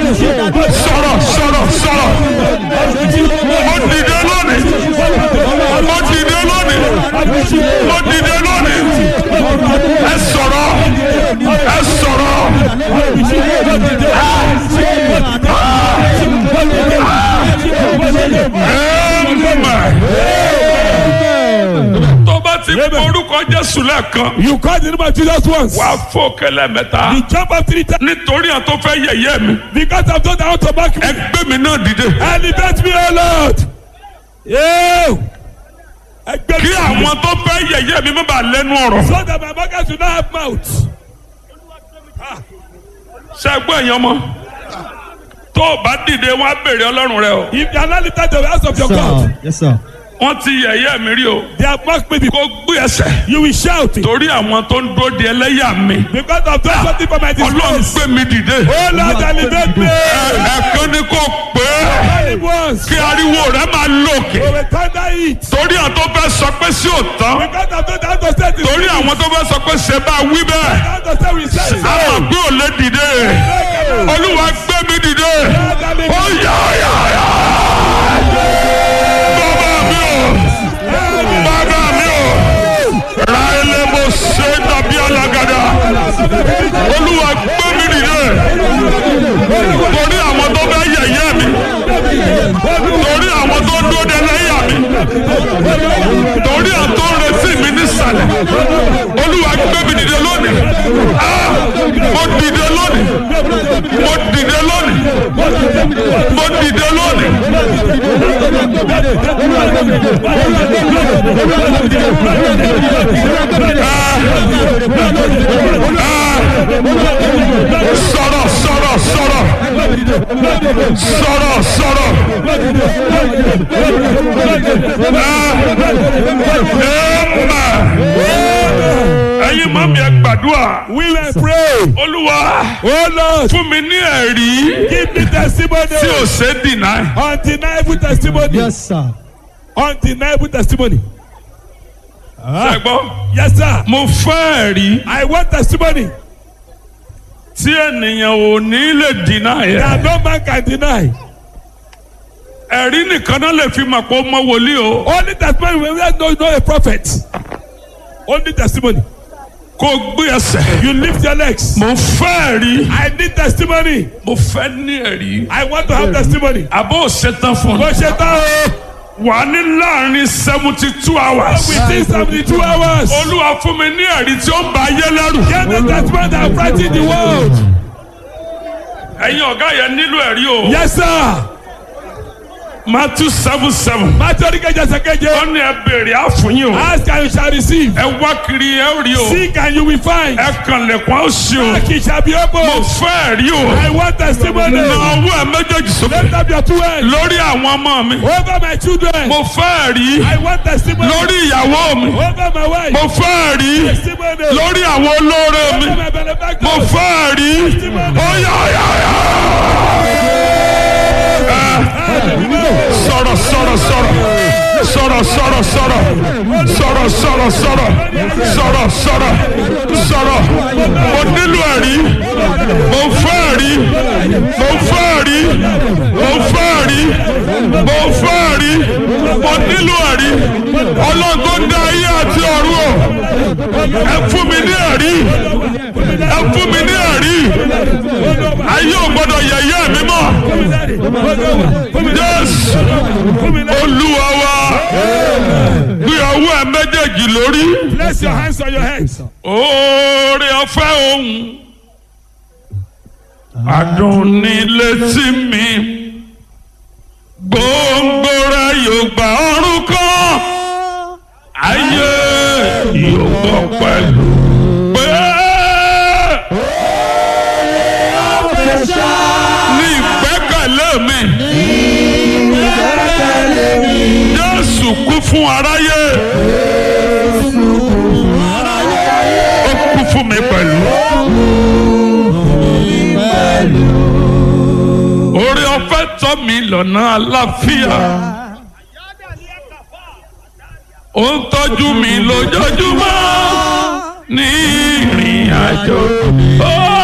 sọ̀rọ̀ sọ̀rọ̀ sọ̀rọ̀ mo dìde lónìí mo dìde lónìí mo dìde lónìí ẹ sọ̀rọ̀ ẹ sọ̀rọ̀ Amen. tó bá ti kọ orúkọ Jésù lẹ́ẹ̀kan You call the name of Jesus once. wàá fò kẹlẹ́ mẹ́ta You jump up three times nítorí àwọn tó fẹ́ yẹ̀yẹ́ mi because I've done that to back me. ẹ gbé mi náà dìde Elevate me, O Lord. Yóò. Ẹgbẹ́ kí àwọn tó fẹ́ yẹ̀yẹ́ mi má bàa lẹ́nu ọ̀rọ̀ So that my market should not have mouth. ṣẹ́gbọ́n èèyàn mọ́ tó o bá dìde wọn á béèrè Ọlọ́run rẹ o If you are not lifted to the house of your God, Yes, sir. wọ́n ti yẹ̀yẹ́ mi rí o they have mocked me. kó gbé ẹsẹ̀ You will shout it. torí àwọn tó ń dúró di ẹlẹ́yà mi Because I've done something for my Ọlọ́run disgrace. gbé mi dìde Oh Lord, elevate me. Ẹ- ẹ̀kan ni kò pé Tell him once. kí ariwo rẹ máa lòkè We will thunder it. torí àwọn tó fẹ́ sọ pé sí òtán Because I've done that to say this. torí àwọn tó fẹ́ sọ pé ṣe bá wí bẹ́ẹ̀ That to say we say. àmọ̀ pé ò lè dìde Olúwa gbé mi dìde ó yá yá yá bàbá mi ò bàbá mi ò ra ilé mo ṣe dàbí alágàdá Olúwa gbé mi dìde torí àwọn tó fẹ́ yẹ̀yẹ́ mi torí àwọn tó dúró de lẹ́yà mi torí àwọn tó ń retí mi nísàlẹ̀ Olúwa gbé mi dìde lónìí Ah! mo dìde lónìí mo dìde lónìí mo dìde lónìí. sọ̀rọ̀ sọ̀rọ̀ sọ̀rọ̀ sọ̀rọ̀ sọ̀rọ̀. ẹ̀yin mọ́ mi ẹ gbàdúrà We will pray. olúwa Oh Lord, fún mi ní ẹ̀rí give me testimony. tí ò ṣe é dìnnà. Undeniable testimony. Yes, sir. Undeniable testimony. ṣẹ́gbọ́n Yes, sir. mo fẹ́ ẹ̀rí I want testimony tí ènìyàn ò ní lè dìnnà yẹn. that no man can deny. ẹ̀rí nìkan náà lè fi mọ̀ pé ó mọ wòlíì o. Only testimony when we know know a prophet. Only testimony. kó o gbé ẹsẹ̀. You lift your legs. mo fẹ́ ẹ̀rí. I need testimony. mo fẹ́ ní ẹ̀rí. I want to have testimony. àbó ṣetán fún Mo un. ṣe tán o. wà ní láàrin seventy two hours. Within seventy two hours. olúwa fún mi ní ẹ̀rí tí ó ń ba ayé lẹ́rù. Get the testimony that frighten the world. ẹ̀yin ọ̀gá yẹn nílò ẹ̀rí o. Yes, sir. Matthew seven seven. Matthew kẹjẹ sẹkẹjẹ. ó ní ẹ béèrè á fún yín o. Ask and you shall receive. ẹ wá kiri ẹ rí o. Seek and you will find. ẹ kànlẹ̀kùn á sí o. Knock it shall be mo opened. fẹ́ ẹ̀rí o. I want testimony. na ọwọ́ ẹ méjèèjì sókè. Lift up your two hands. lórí àwọn ọmọ mi. Over my children. mo fẹ́ ẹ̀rí. I want testimony. lórí ìyàwó mi. Over my wife. mo fẹ́ ẹ̀rí. Testimony. lórí àwọn olóore mi. Over my benefactors. mo fẹ́ ẹ̀rí. ó yá yá yá. sọ̀rọ̀ sọ̀rọ̀ sọ̀rọ̀ sọ̀rọ̀ sọ̀rọ̀ sọ̀rọ̀ sọ̀rọ̀ sọ̀rọ̀ sọ̀rọ̀ sọ̀rọ̀ sọ̀rọ̀ sọ̀rọ̀ mo nílò ẹ̀rí mo fẹ́ ẹ̀rí mo fẹ́ ẹ̀rí mo fẹ́ ẹ̀rí mo fẹ́ ẹ̀rí mo nílò ẹ̀rí ọlọ́run tó ń dá ayé àti ọ̀run o ẹ fún mi ní ẹ̀rí ẹ fún mi ní ẹ̀rí ayé ò gbọ́dọ̀ yẹ̀yẹ́ mi mọ́ jésù olúwa wa gbé ọwọ́ ẹ méjèèjì lórí Place your hands on your heads. oore ọ̀fẹ́ ohun adùn ní létí mi gbòǹgbò rẹ yóò gba ọrùn kan ayé yóò gbọ́ pẹ̀lú pé ní ìgbẹ́kẹ̀lé mi Jésù kú fún aráyé ó kú fún mi pẹ̀lú. orí ọ̀fẹ́ tọ́ mi lọ́nà àlàáfíà ó ń tọ́jú mi lójoojúmọ́ ní ìrìn àjò. Ó